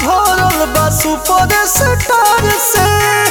भरल बा super star से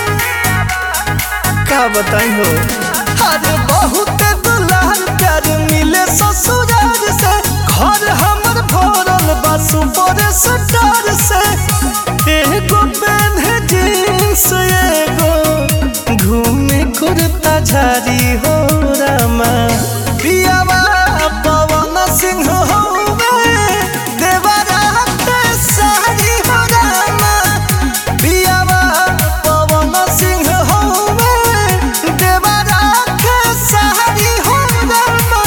का बताई हो अरे बहुत दुलार प्यार मिले ससुराल से घर हमर भरल बा सुपर स्टार से एगो पेन है जींस एगो घूमे कुर्ता झारी हो रामा पियावा पवन सिंह होवे देवरा के सारी हो रामा पियावा पवन सिंह होवे देवरा के सारी हो रामा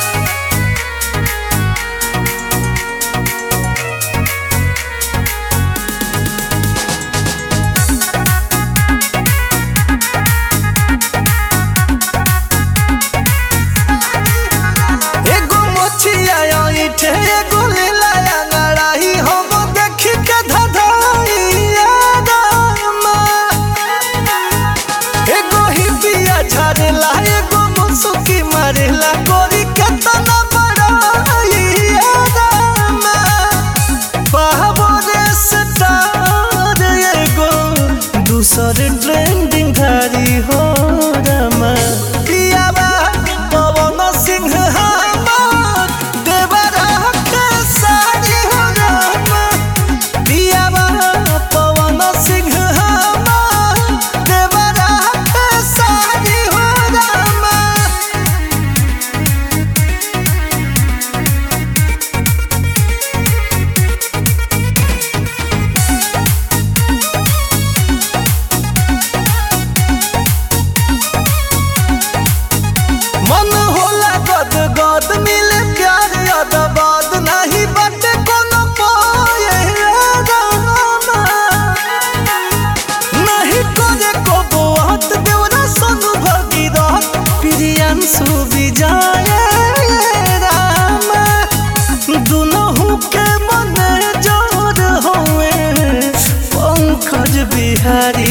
एगो मोचिया ईठे एगो लीलाया लड़ाई हम देखी के धधाई रामा एगो हिपिया झरेला एगो मुसुकी मारेला गोरी के तना बड़ाई रामा पावरे स्टार एगो दूसर ट्रेंडिंग धारी हो रामा पियावा पवन सिंह हमार देवरा के सारी हो रामा पियावा पवन सिंह हमार देवरा के सारी हो रामा मन होला गद गद मिले प्यार अदबाद नहीं बटे कोनो पाए रामा नहीं करे को बात देवरा सनु भगीरथ प्रियांशु विजय रामा दुनहु के मन जोर होए पंकज बिहारी